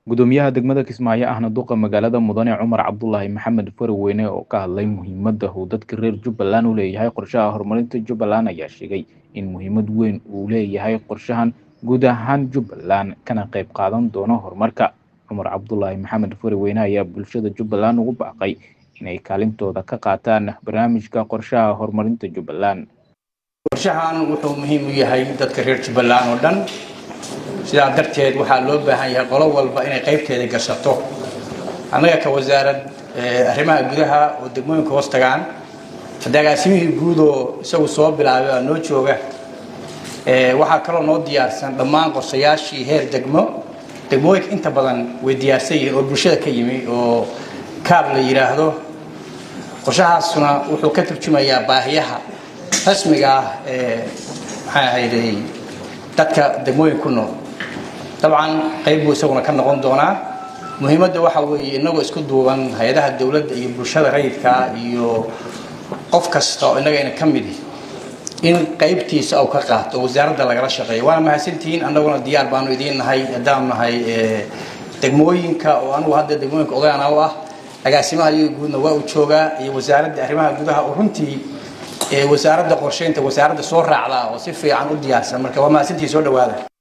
gudoomiyaha degmada kismaayo ahna duqa magaalada mudane cumar cabdulaahi maxamed farweyne oo ka hadlay muhiimadda uu dadka reer jubbaland u leeyahay qorshaha horumarinta jubbaland ayaa sheegay in muhiimad weyn uu leeyahay qorshahan guud ahaan jubbaland kana qayb qaadan doono horumarka cumar cabdulaahi maxamed farweyne ayaa bulshada jubbaland ugu baaqay inay kaalintooda ka qaataan barnaamijka qorshaha horumarinta jubbaland qorshahan wuxuu muhiim u yahay dadka reer jubbaland oo dhan sidaa darteed waxaa loo baahan yahay qolo walba inay qaybteeda gashato annaga ka wasaarad arrimaha gudaha oo degmooyinka hoos tagaan dagaasimihii guud oo isagu soo bilaabay oo noo jooga waxaa kaloo noo diyaarsan dhammaan qorshayaashii heer degmo degmooyinka inta badan way diyaarsan yihiin oo bulshada ka yimi oo kaab la yidhaahdo qorshahaasuna wuxuu ka turjumayaa baahiyaha rasmiga ah ee maxaa ahayday dadka degmooyin ku nool dabcan qayb buu isaguna ka noqon doonaa muhiimadda waxa weeye inagoo isku duuban hay-adaha dowladda iyo bulshada rayidka iyo qof kasta oo innagayna ka midi in qaybtiisa uu ka qaato oo wasaaradda lagala shaqeeyo waana mahadsantihiin annaguna diyaar baanu idiin nahay haddaan nahay degmooyinka oo anugu hadda degmooyinka odayana u ah agaasimaha iyaga guudna waa uu joogaa iyo wasaaradda arrimaha gudaha oo runtii wasaaradda qorsheynta wasaaradda soo raacdaa oo si fiican u diyaarsan marka waa mahadsantihiin soo dhawaada